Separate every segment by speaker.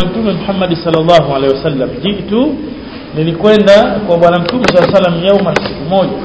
Speaker 1: mtume Muhammad sallallahu alaihi wasallam jitu nilikwenda kwa bwana mtume sallallahu alaihi wasallam yauma siku moja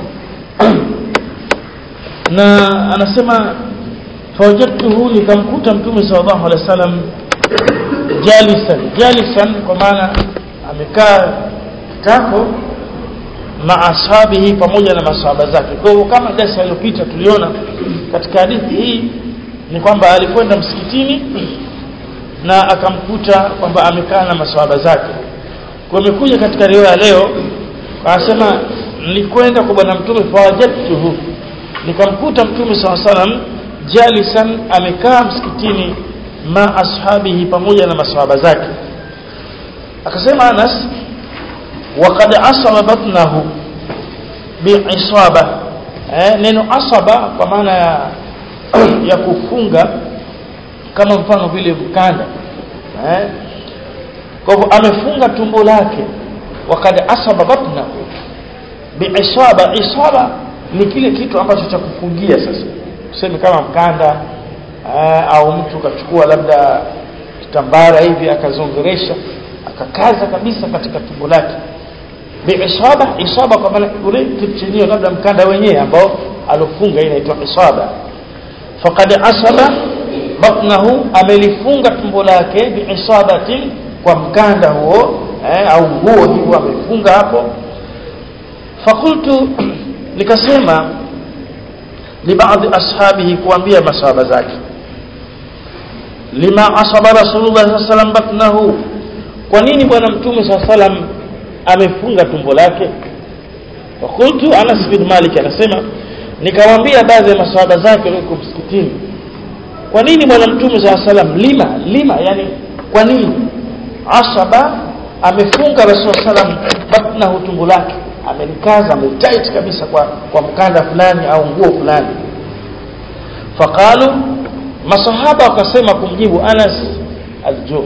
Speaker 1: na anasema fawajadtuhu nikamkuta mtume sallallahu alaihi wasallam jalisan jalisan kwa maana amekaa kitako ma ashabihi pamoja na masahaba zake kwa hivyo kama darasa iliyopita tuliona katika hadithi hii ni kwamba alikwenda msikitini na akamkuta kwamba amekaa na masahaba zake kwa imekuja katika riwaya leo anasema nilikwenda kwa bwana mtume fawajadtuhu nikamkuta mtume saw salam jalisan amekaa msikitini ma ashabihi pamoja na masahaba zake akasema Anas waqad asaba batnahu bi'isaba eh, neno asaba kwa maana ya ya kufunga kama mfano vile mkanda eh, kwa hivyo amefunga tumbo lake waqad asaba batnahu bi'isaba isaba ni kile kitu ambacho cha kufungia sasa tuseme kama mkanda aa, au mtu kachukua labda kitambara hivi akazongeresha akakaza kabisa katika tumbo lake biisaba isaba kwa maana ule kitu chenyewe labda mkanda wenyewe ambao alofunga inaitwa isaba faqad asaba batnahu amelifunga tumbo lake biisabatin kwa mkanda huo eh, au nguo hivyo amefunga hapo fakultu nikasema libaadhi ashabihi kuambia masahaba zake lima asaba rasulullah sallallahu alaihi wasallam batnahu kwa nini bwana mtume sallallahu alaihi wasallam amefunga tumbo lake fakultu Anas bin Malik anasema nikawaambia baadhi ya masahaba zake wako msikitini kwa nini bwana mtume sallallahu alaihi wasallam lima lima yani kwa nini asaba amefunga rasul sallam batnahu tumbo lake amelikaza ametight kabisa kwa kwa mkanda fulani au nguo fulani faqalu masahaba wakasema kumjibu Anas alju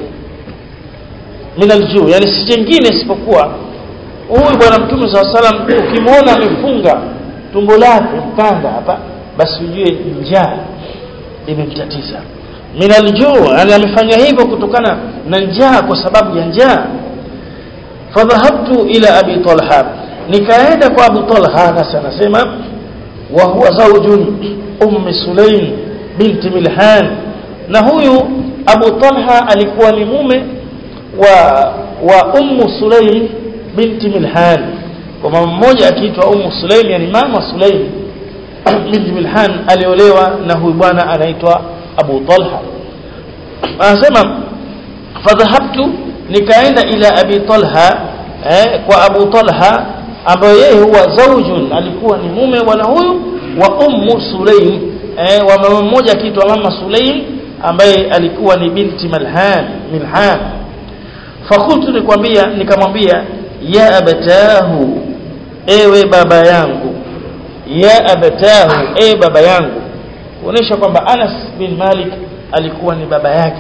Speaker 1: min alju yani si jingine isipokuwa huyu bwana mtume SAW salam ukimwona amefunga tumbo lake mkanda hapa basi ujue njaa imemtatiza min alju yani amefanya hivyo kutokana na njaa kwa sababu ya njaa fadhahabtu ila abi talha nikaenda kwa Abu Talha Anas anasema wa huwa zawjun ummi Sulaim binti Milhan na huyu Abu Talha alikuwa ni mume wa wa ummu Sulaim binti Milhan kwa mama mmoja akiitwa ummu Sulaim yani mama Sulaim binti Milhan aliolewa na huyu bwana anaitwa Abu Talha anasema fadhahabtu nikaenda ila Abi Talha eh, kwa Abu Talha ambaye yeye huwa zaujun alikuwa ni mume bwana huyu wa ummu Sulaim eh, wa mama mmoja akiitwa mama Sulaim ambaye alikuwa ni binti Malhan Milhan fakultu nikwambia nikamwambia ya abatahu ewe baba yangu ya abatahu ewe baba yangu kuonesha kwamba Anas bin Malik alikuwa ni baba yake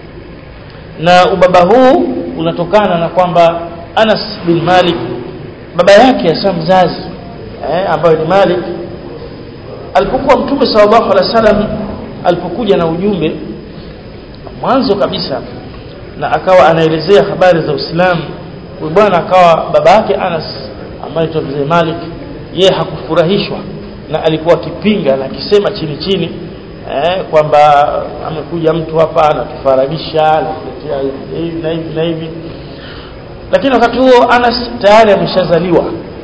Speaker 1: na ubaba huu unatokana na kwamba Anas bin Malik baba yake hasa mzazi eh, ambayo ni Malik alipokuwa mtume sallallahu alaihi wasallam alipokuja na ujumbe mwanzo kabisa na akawa anaelezea habari za Uislamu huyu bwana akawa baba yake Anas ambaye ni mzee Malik yeye hakufurahishwa na alikuwa akipinga na akisema chini chini eh, kwamba amekuja mtu hapa anatufaragisha anatuletea hivi na hivi na hivi lakini wakati huo Anas tayari ameshazaliwa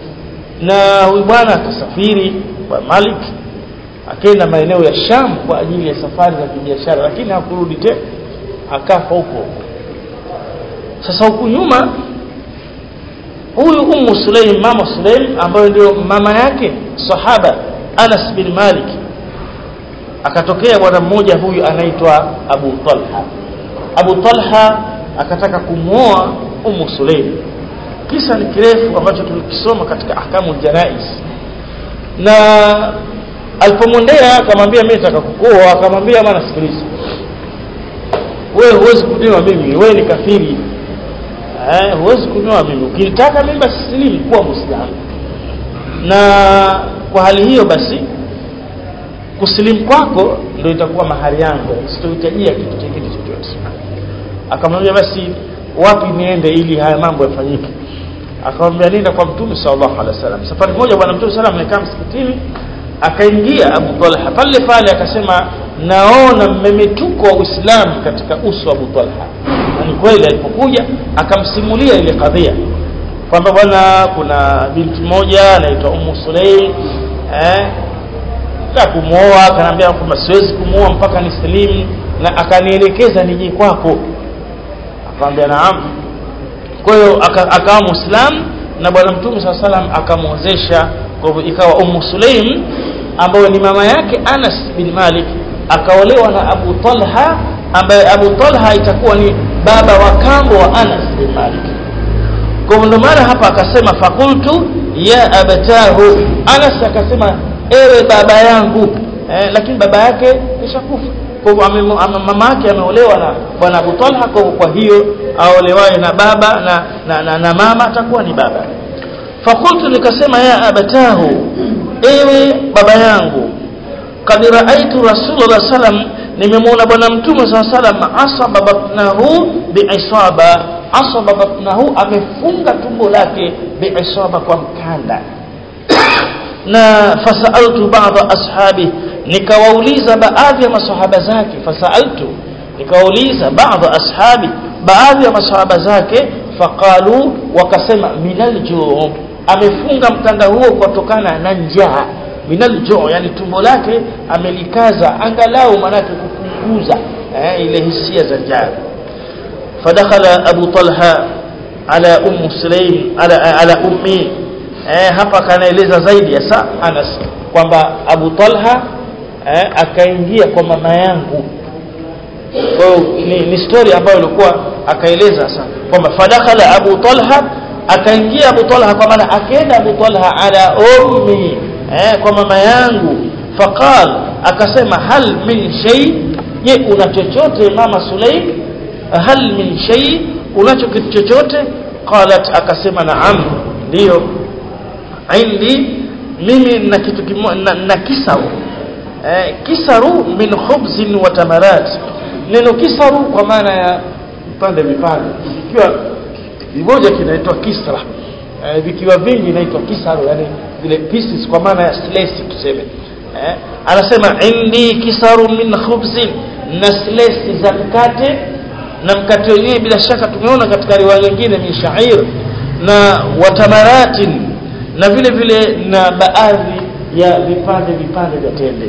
Speaker 1: na huyu bwana akasafiri kwa Malik akaenda maeneo ya Sham kwa ajili ya safari za kibiashara lakini hakurudi tena akafa huko sasa huku nyuma huyu Ummu Sulaim mama Sulaim ambayo ndio mama yake sahaba Anas bin Malik akatokea bwana mmoja huyu anaitwa Abu Talha Abu Talha akataka kumwoa Ummu Sulaim kisa ni kirefu ambacho tulikisoma katika ahkamu janais na alipomwendea akamwambia mimi nataka kukuoa akamwambia bwana sikiliza wewe huwezi kunioa mimi wewe ni kafiri eh huwezi kunioa mimi ukinitaka mimi basi silimu kuwa muislamu na kwa hali hiyo basi kusilimu kwako ndio itakuwa mahari yangu sitohitajia kitu kingine chochote akamwambia basi wapi niende ili haya mambo yafanyike akamwambia nenda kwa mtume sallallahu alaihi wasallam safari moja bwana mtume sallallahu amekaa msikitini akaingia Abu Talha pale pale akasema naona mmemetuko wa Uislamu katika uso wa Abu Talha na ni kweli alipokuja akamsimulia ile kadhia kwamba bwana kuna binti moja anaitwa Ummu Sulaim eh na kumuoa akaniambia kwamba siwezi kumuoa mpaka nisilimu na akanielekeza nije kwako akamwambia naam kwa hiyo akawa muislam na bwana mtume saa salam akamwozesha kwa hivyo ikawa ummu sulaim ambayo ni mama yake anas bin malik akaolewa na abu talha ambaye abu talha itakuwa ni baba wa kambo wa anas bin malik kwa hivyo ndio maana hapa akasema fakultu ya abatahu anas akasema ewe baba yangu eh, lakini baba yake kishakufa kwa hivyo mama yake ameolewa na bwana Abu Talha kwa kwa hiyo aolewaye na baba na, na, na, na mama atakuwa ni baba fakultu nikasema ya abatahu ewe baba yangu kad raaitu rasulullah sallam nimemwona bwana mtume saa salam asaba batnahu biisaba asaba batnahu amefunga tumbo lake biisaba kwa mkanda na fasaltu ba'dha ashabi nikawauliza baadhi ya masahaba zake fasaltu nikawauliza baadhi ashabi baadhi ya masahaba zake faqalu wakasema minal juu amefunga mkanda huo kutokana na njaa minal juu yani tumbo lake amelikaza angalau manake kupunguza eh, ile hisia za njaa fadakhala abu talha ala ummu sulaim ala ala ummi eh, hapa kanaeleza zaidi hasa Anas kwamba Abu Talha eh, akaingia kwa mama yangu kwa hiyo ni, ni story ambayo ilikuwa akaeleza sasa kwamba fadakhala Abu Talha akaingia Abu Talha kwa maana akaenda Abu Talha ala ummi eh, kwa mama yangu faqal akasema hal min shay je una chochote mama Sulaim hal min shay unacho kitu chochote qalat akasema naam ndio indi mimi na kitu kimoja na, na kisaru eh, kisaru min khubzin wa tamarat neno kisaru kwa maana ya vipande vipande ikiwa kimoja kinaitwa kisra eh, vikiwa vingi inaitwa kisaru yani zile pieces kwa maana ya slice tuseme eh, anasema indi kisaru min khubzin na slice za mkate na mkate wenyewe bila shaka tumeona katika riwaya nyingine min sha'ir na watamaratin na vile vile na baadhi ya vipande vipande vya tende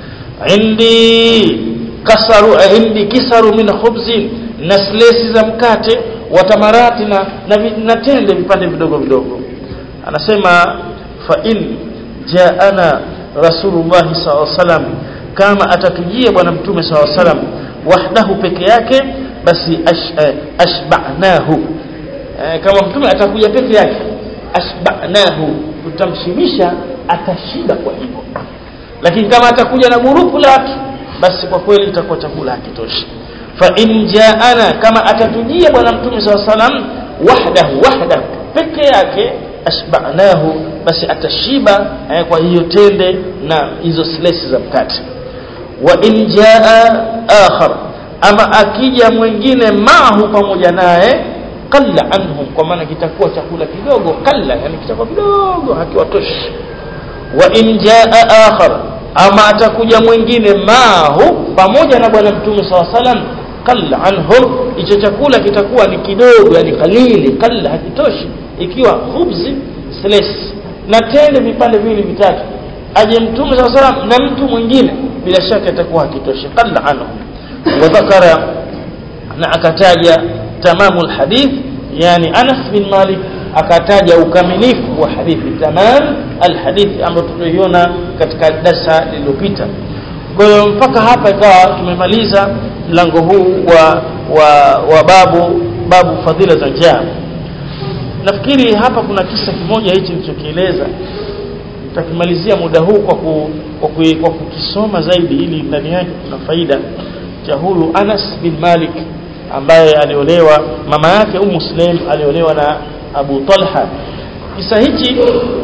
Speaker 1: indi kasaru indi kisaru min khubzin na slesi za mkate wa tamarati na, na, na tende vipande vidogo vidogo anasema fa in jaana rasulullah sallallahu alaihi kama atatujia bwana mtume sallallahu alaihi wasallam wahdahu peke yake basi ash, eh, ashba'nahu eh, kama mtume atakuja peke yake ashba'nahu tutamshibisha atashiba kwa hivyo lakini kama atakuja na gurupu la watu basi kwa kweli itakuwa chakula hakitoshi fa in jaana kama atatujia bwana mtume saw salam wahdahu wahdahu peke yake ashba'nahu basi atashiba eh, kwa hiyo tende na hizo slices za mkate wa in jaa akhar ama akija mwingine maahu pamoja naye qalla anhum kwa maana kitakuwa chakula kidogo qalla yani kitakuwa kidogo hakiwatoshi wa in jaa akhar ama atakuja mwingine maahu pamoja na bwana mtume saw salam qalla anhum hicho chakula kitakuwa ni kidogo yani kalili qalla hakitoshi ikiwa khubzi slice na tende vipande viwili vitatu aje mtume saw salam na mtu mwingine bila shaka itakuwa hakitoshi qalla anhum wa dhakara na akataja tamamu alhadith yani Anas bin Malik akataja ukamilifu wa hadithi tamam alhadithi ambayo tuliona katika darasa lililopita kwa hiyo mpaka hapa ikawa tumemaliza mlango huu wa wa, wa babu babu fadhila za njaa nafikiri hapa kuna kisa kimoja hichi nilichokieleza tutakimalizia muda huu kwa ku, kwa, ku, kwa kukisoma zaidi ili ndani yake kuna faida cha huyu Anas bin Malik ambaye aliolewa mama yake Ummu Sulaim aliolewa na Abu Talha kisa hichi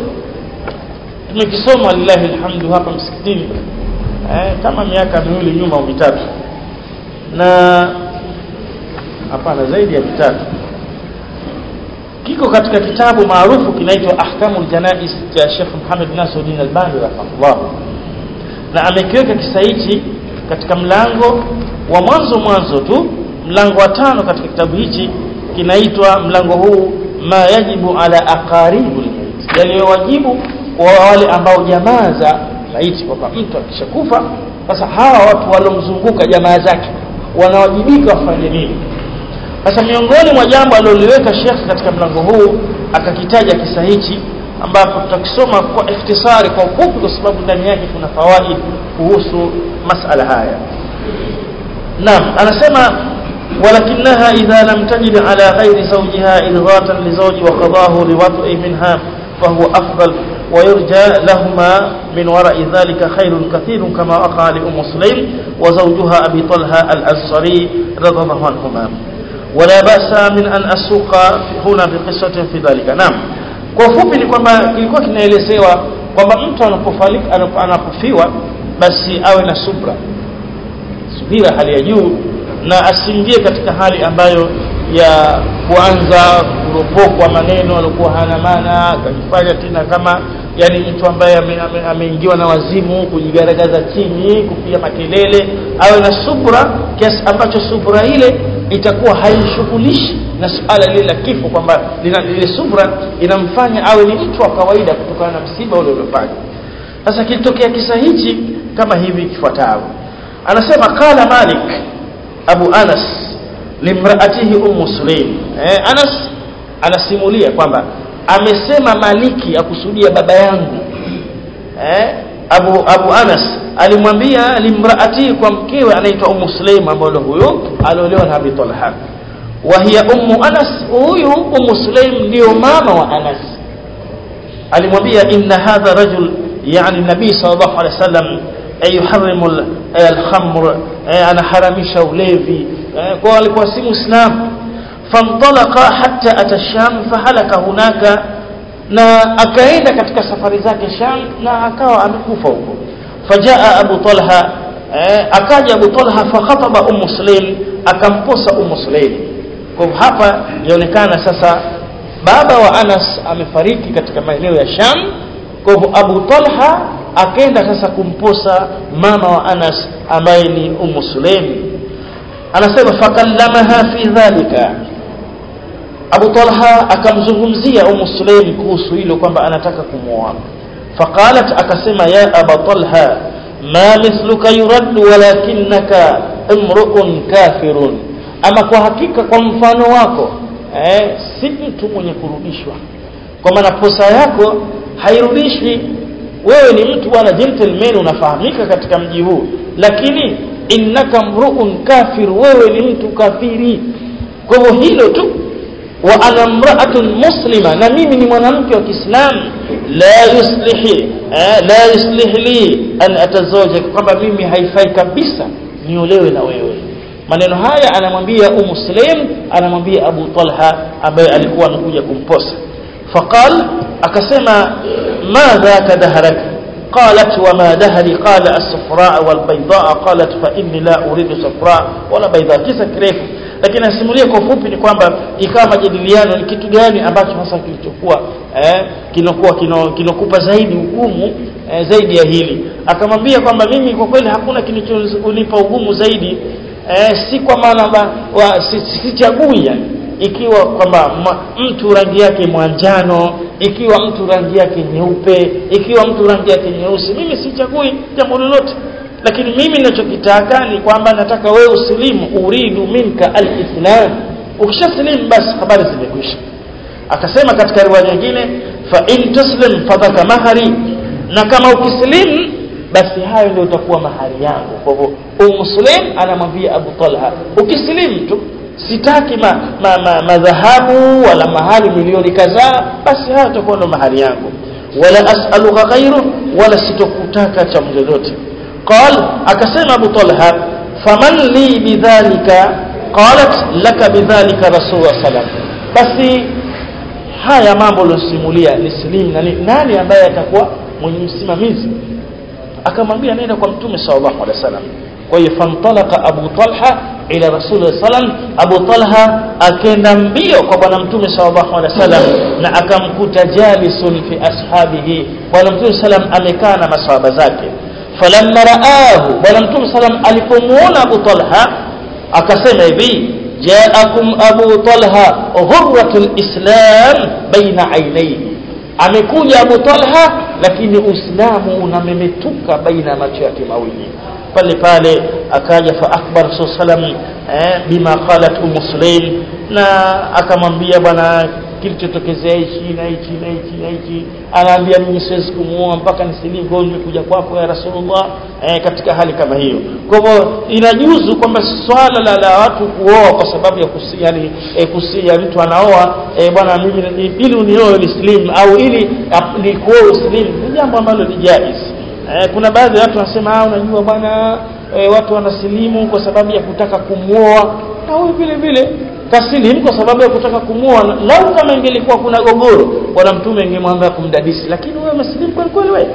Speaker 1: tumekisoma lillahi alhamdu hapa msikitini eh, kama miaka miwili nyuma au mitatu na hapana zaidi ya mitatu kiko katika kitabu maarufu kinaitwa ahkamul janais cha Sheikh Muhammad Nasiruddin Albani rahimahullah na amekiweka kisa hichi katika mlango wa mwanzo mwanzo tu mlango wa tano katika kitabu hichi kinaitwa mlango huu ma yajibu ala aqaribul mayit yaliyowajibu kwa wale ambao jamaa za maiti kwamba mtu akishakufa sasa hawa watu walomzunguka jamaa zake wanawajibika wafanye nini sasa miongoni mwa jambo aliloliweka Sheikh katika mlango huu akakitaja kisa hichi ambapo tutakisoma kwa ikhtisari kwa ufupi kwa sababu ndani yake kuna fawaid kuhusu masala haya naam anasema ولكنها إذا لم تجد على غير زوجها إلغاة لزوج وقضاه لوضع منها فهو أفضل ويرجى لهما من وراء ذلك خير كثير كما وقع لأم سليم وزوجها أبي طلحة الأنصاري رضي الله عنهما ولا بأس من أن أسوق هنا بقصة في ذلك نعم kwa ufupi ni kwamba kilikuwa kinaelezewa kwamba mtu anapofariki anapofiwa basi awe na subra subira hali ya juu na asiingie katika hali ambayo ya kuanza kuropokwa maneno alikuwa hana maana akajifanya tena kama yani mtu ambaye ameingiwa ame, ame na wazimu kujigaragaza chini kupiga makelele awe na subra kiasi ambacho subra ile itakuwa haishughulishi na suala lile la kifo kwamba ile subra inamfanya awe ni mtu wa kawaida kutokana na msiba ule uliofanya sasa kilitokea kisa hichi kama hivi kifuatavyo anasema qala malik abu anas limraatihi ummu sulaim eh, anas anasimulia kwamba amesema maliki akusudia baba yangu eh, abu abu anas alimwambia limraati kwa mkewe anaitwa ummu sulaim ambaye huyo aliolewa na abi talha wa hiya ummu anas huyu ummu sulaim ndio mama wa anas alimwambia inna hadha rajul yani nabii sallallahu alaihi wasallam yuharrimu al-khamr anaharamisha ulevi kwa alikuwa si muislam fantalaqa hatta ata sham fahalaka hunaka na akaenda katika safari zake sham na akawa amekufa huko fajaa abu talha akaja abu talha fakhataba ummu sulaim akamposa ummu sulaim kwa hapa inaonekana sasa baba wa Anas amefariki katika maeneo ya Sham kwa hivyo Abu Talha akaenda sasa kumposa mama wa Anas ambaye ni Ummu Sulaim anasema fakallamaha fi dhalika Abu Talha akamzungumzia Ummu Sulaim kuhusu hilo kwamba anataka kumwoa faqalat akasema ya Aba Talha ma mithluka yurad walakinaka imru'un kafirun ama kwa hakika kwa mfano wako eh, si mtu mwenye kurudishwa kwa maana posa yako hairudishwi wewe ni mtu bwana gentleman unafahamika katika mji huu lakini innaka mruun kafir wewe ni mtu kafiri kwa hivyo hilo tu wa ana mraatun muslima na mimi ni mwanamke wa Kiislamu la yuslihi eh, la yuslih li an atazawaja kwamba mimi haifai kabisa niolewe na wewe maneno haya anamwambia Umu Sulaim anamwambia Abu Talha ambaye alikuwa amekuja kumposa faqal akasema madha kadaharak قالت وما دهري قال الصفراء والبيضاء قالت فإني لا أريد صفراء ولا بيضاء kisa kirefu lakini asimulia kwa ufupi ni kwamba ikawa majadiliano ni kitu gani ambacho hasa kilichokuwa eh, kinokuwa kinokupa zaidi ugumu eh, zaidi ya hili akamwambia kwamba mimi kwa kweli hakuna kilichonipa ugumu zaidi eh, si kwa maana sichagui si, si yani ikiwa kwamba mtu rangi yake mwanjano ikiwa mtu rangi yake nyeupe ikiwa mtu rangi yake nyeusi mimi sichagui jambo lolote lakini mimi ninachokitaka ni kwamba nataka wewe usilimu uridu minka alislam ukishasilimu basi habari zimekwisha akasema katika riwaya nyingine fa in tuslim fadhaka mahari na kama ukisilimu basi hayo ndio utakuwa mahari yangu kwa hivyo Umm Sulaim anamwambia Abu Talha ukisilimu tu sitaki ma, ma, ma, madhahabu wala mahali milioni kadhaa basi hayo itakuwa ndo mahari yangu wala as'aluka ghairu wala sitokutaka cha lolote qal akasema Abu Talha faman li bidhalika qalat laka bidhalika rasul sallam basi haya mambo losimulia ni silimu nani, nani ambaye atakuwa mwenye msimamizi akamwambia nenda kwa mtume sallallahu alaihi wasallam kwa hiyo famtalaka abu talha ila rasul sallam Abu Talha akenda mbio kwa bwana mtume sallallahu alaihi wasallam na akamkuta jalisun fi ashabihi bwana mtume sallam amekaa na maswahaba zake falamma raahu bwana mtume sallam alipomuona Abu Talha akasema hivi jaakum Abu Talha ghurratul islam baina ainaihi amekuja Abu Talha lakini Uislamu unamemetuka baina macho yake mawili pale pale akaja fa akbar sallam eh, bima qalat um muslim na akamwambia bwana kilichotokezea hichi na hichi na hichi na hichi anaambia mimi siwezi kumuoa mpaka nisilimu kwa nimekuja kwako ya rasulullah eh, katika hali kama hiyo kwa hivyo inajuzu kwamba swala la, la watu kuoa kwa sababu ya kusi, yani eh, kusi, ya mtu anaoa eh, bwana mimi ili unioe nislimu au ili nikuoe uslimu ni jambo ambalo ni jaiz eh, kuna baadhi ya watu wanasema ah unajua bwana eh, watu wanasilimu kwa sababu ya kutaka kumuoa na huyu vile vile kasilimu kwa sababu ya kutaka kumuoa lau kama ingelikuwa kuna gogoro bwana mtume ingemwambia kumdadisi lakini wewe umesilimu kweli kweli wewe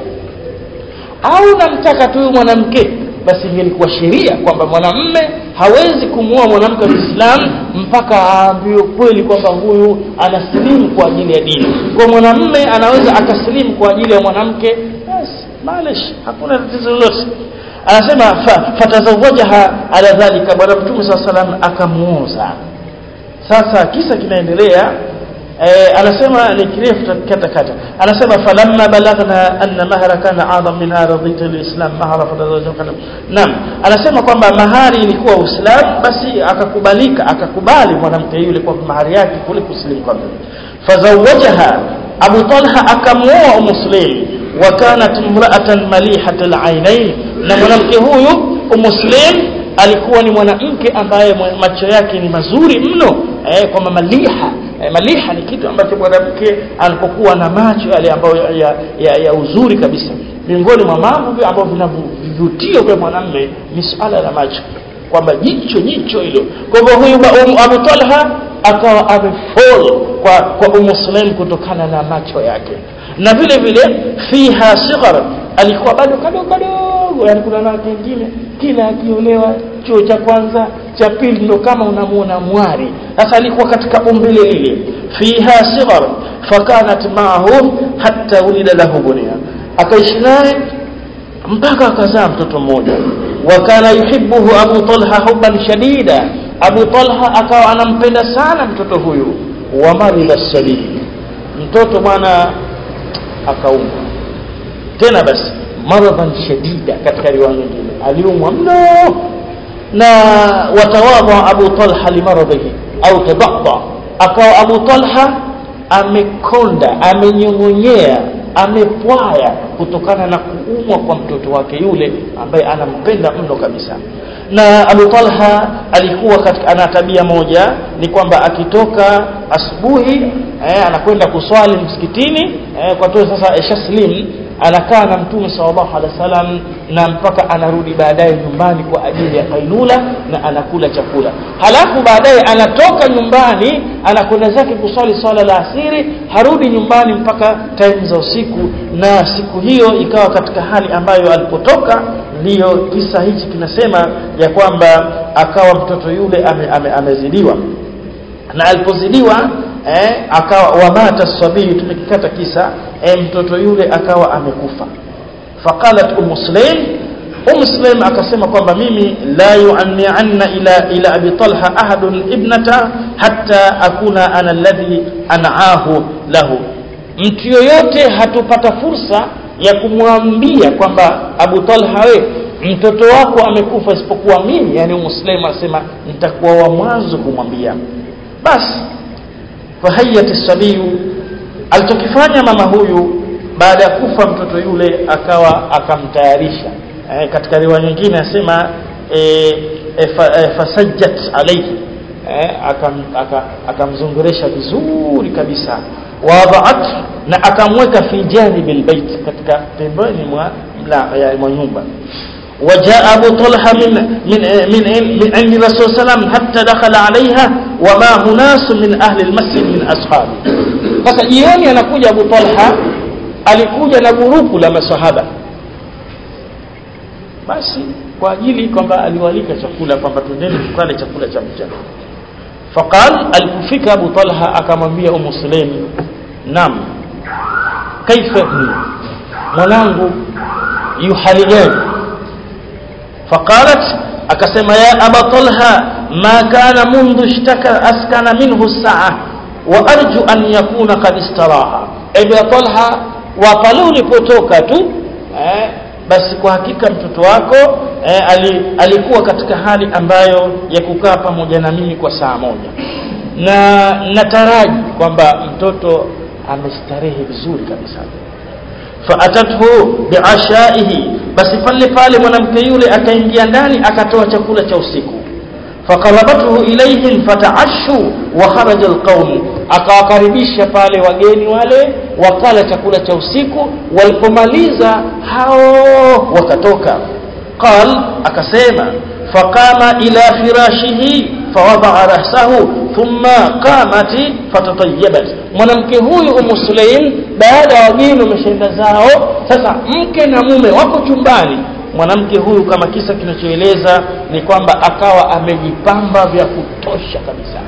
Speaker 1: au namtaka tu mwanamke basi ingelikuwa sheria kwamba mwanamme hawezi kumuoa mwanamke wa Kiislamu mpaka aambiwe kweli kwamba huyu anasilimu kwa ajili ya dini. Kwa mwanamme anaweza akasilimu kwa ajili ya mwanamke, basi malish, hakuna tatizo lolote. Anasema fa, fatazawajaha ala dhalika, bwana Mtume saa salam akamuoza. Sasa kisa kinaendelea eh, anasema ni kirefu kata kata anasema falamma balagna anna mahara kana adham min aradhit alislam mahara fadawajaka naam anasema kwamba mahari ilikuwa uislam basi akakubalika akakubali mwanamke yule kwa mahari yake kule kusilimu kwake fazawajaha abu talha akamuoa muslim wa kanat imra'atan malihat alainain na mwanamke huyu umuslim alikuwa ni mwanamke ambaye macho yake ni mazuri mno eh, kwamba maliha eh, maliha ni kitu ambacho mwanamke anapokuwa na macho yale ambayo ya, ya, ya, ya uzuri kabisa miongoni mwa mambo ambavyo vinavutio vya mwanamume ni suala la macho kwamba jicho jicho hilo kwa hivyo huyu um, Abu Talha akawa amefall kwa kwa Umuslim kutokana na macho yake na vile vile fiha sighar alikuwa bado kadogo kadogo yani kuna wanawake wengine kila akiolewa chuo cha kwanza cha pili ndo kama unamuona mwari sasa alikuwa katika umbile lile fiha sighar fakanat ma'ahu hatta ulida lahu bunia akaishi naye mpaka akazaa mtoto mmoja wa kana yuhibbuhu Abu Talha hubban shadida Abu Talha akawa anampenda sana mtoto huyu wa marida sabii mtoto bwana akaumwa tena basi maradhan shadida katika riwaya nyingine aliumwa mno na watawadha Abu Talha limaradhihi au tadadda akawa Abu Talha amekonda amenyongonyea amepwaya kutokana na kuumwa kwa mtoto wake yule ambaye anampenda mno kabisa na Abu Talha alikuwa katika ana tabia moja ni kwamba akitoka asubuhi eh, anakwenda kuswali msikitini eh, kwa tu sasa shaslim anakaa na mtume sallallahu alaihi wasallam na mpaka anarudi baadaye nyumbani kwa ajili ya kailula na anakula chakula halafu baadaye anatoka nyumbani anakwenda zake kuswali swala la asiri harudi nyumbani mpaka time za usiku na siku hiyo ikawa katika hali ambayo alipotoka ndiyo kisa hichi kinasema ya kwamba akawa mtoto yule ame, ame, amezidiwa na alipozidiwa eh, akawa wamata sabii tumekikata kisa eh, mtoto yule akawa amekufa faqalat um muslim um muslim akasema kwamba mimi la yu'anni'anna ila ila abi talha ahadun ibnata hatta akuna ana alladhi an'ahu lahu mtu yoyote hatupata fursa ya kumwambia kwamba Abu Talha we mtoto wako amekufa isipokuwa mimi yani muslim anasema nitakuwa wa mwanzo kumwambia basi fahayat sabiyu alichokifanya mama huyu baada ya kufa mtoto yule akawa akamtayarisha e, katika riwaya nyingine anasema e, e, fa, e, fasajjat alayhi e, akamzunguresha aka, vizuri kabisa wadhaat na akamweka fi janibi albayt katika pembeni mwa mwa nyumba وجاء أبو طلحة من من من من عند الرسول صلى الله عليه وسلم حتى دخل عليها وما ناس من أهل المسجد من أصحابه sasa jioni anakuja Abu Talha alikuja na gurupu la masahaba basi kwa ajili kwamba aliwalika chakula kwamba twendeni tukale chakula cha mchana faqal alipofika Abu Talha akamwambia Ummu Sulaim nam kaifa ibni mwanangu yu hali gani faqalat akasema ya aba talha ma kana mundu ishtaka askana minhu saa wa arju an yakuna qad istaraha aba talha wa pale ulipotoka tu eh, basi kwa hakika mtoto wako eh, ali, alikuwa katika hali ambayo ya kukaa pamoja na mimi kwa saa moja na nataraji kwamba mtoto amestarehe vizuri kabisa faatathu biashaihi basi pale pale mwanamke yule akaingia ndani akatoa chakula cha usiku faqarabathu ilayhim fataashu wa kharaja alqawm akawakaribisha pale wageni wale wakala chakula cha usiku walipomaliza hao wakatoka qal akasema faqama ila firashihi fawadaa rahsahu thumma qamat fatatayyabat mwanamke huyu umu sulaim baada ya wageni wameshaenda zao sasa mke na mume wako chumbani mwanamke huyu kama kisa kinachoeleza ni kwamba akawa amejipamba vya kutosha kabisa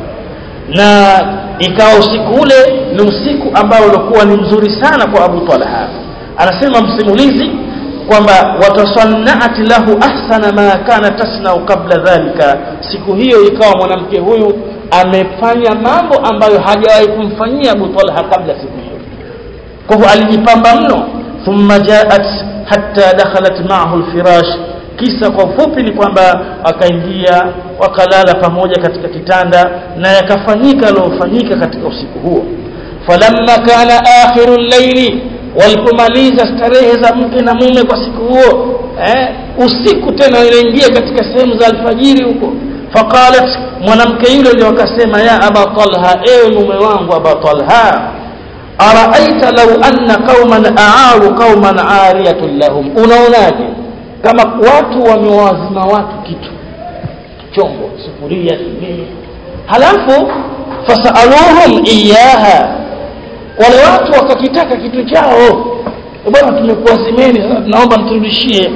Speaker 1: na ikawa usiku ule ni usiku ambao ulikuwa ni mzuri sana kwa Abu Talha anasema msimulizi kwamba watasannat lahu ahsana ma kana tasnau qabla dhalika siku hiyo ikawa mwanamke huyu amefanya mambo ambayo hajawahi kumfanyia Abu Talha kabla siku hiyo kwa hivyo alijipamba mno thumma jaat hatta dakhalat ma'ahu alfirash kisa kwa ufupi ni kwamba akaingia wakalala pamoja katika kitanda na yakafanyika aliyofanyika katika usiku huo falamma kana akhiru llaili walipomaliza starehe za mke na mume kwa siku huo eh, usiku tena inaingia katika sehemu za alfajiri huko faqalat mwanamke yule ndio akasema ya aba talha ewe mume wangu aba talha araaita law anna qauman aaru qauman ariyatun lahum unaonaje kama watu wamewazima watu kitu chombo sufuria nini halafu fasaluhum iyaha wale watu wakakitaka kitu chao bwana tumekuazimeni sasa tunaomba mturudishie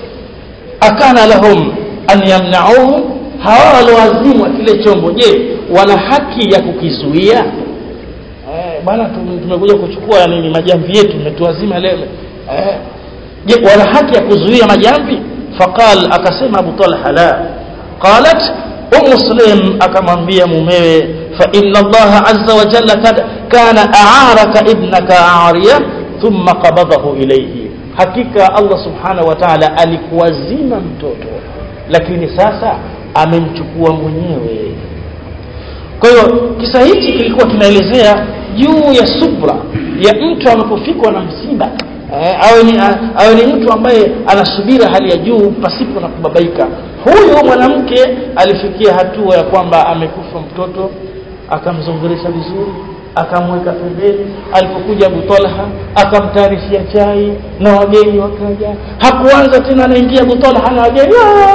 Speaker 1: akana lahum an yamnauhu hawa walioazimwa kile chombo je wana haki ya kukizuia eh, bwana tumekuja kuchukua nini majamvi yetu umetuazima leo eh, je wana haki ya kuzuia majamvi faqal akasema abu talha la qalat ummu sulaim akamwambia mumewe fa inna allaha azza wa jalla kad kana a'araka ibnaka ariya thumma qabadahu ilayhi hakika allah subhanahu wa ta'ala alikuwazima mtoto lakini sasa amemchukua mwenyewe kwa hiyo kisa hichi kilikuwa kinaelezea juu ya subra ya mtu anapofikwa na msiba eh, awe ni awe ni mtu ambaye anasubira hali ya juu pasipo na kubabaika huyu mwanamke alifikia hatua ya kwamba amekufa mtoto akamzungurisha vizuri akamweka pembeni alipokuja Abu Talha akamtayarishia chai na wageni wakaja hakuanza tena anaingia Abu Talha na wageni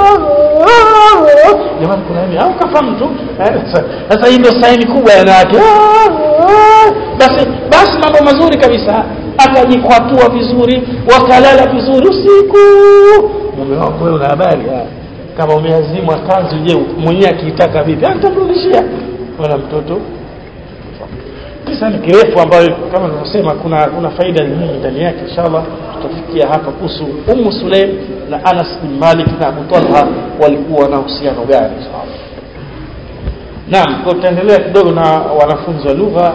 Speaker 1: jamani kuna nini au kafa mtu sasa hii ndio saini kubwa ya wanawake basi basi mambo mazuri kabisa akajikwatua vizuri wakalala vizuri usiku mume wako wewe una habari kama umeazimwa kanzu je mwenyewe akiitaka vipi nitamrudishia wala mtoto kisa ni kirefu ambayo kama nilivyosema kuna kuna faida nyingi ndani yake inshallah tutafikia hapa kuhusu Ummu Sulaim na Anas bin Malik na Abu Talha walikuwa na uhusiano gani inshallah Naam, kwa tutaendelea kidogo na wanafunzi wa lugha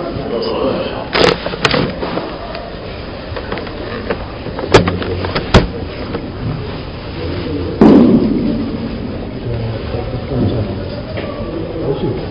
Speaker 2: Thank you.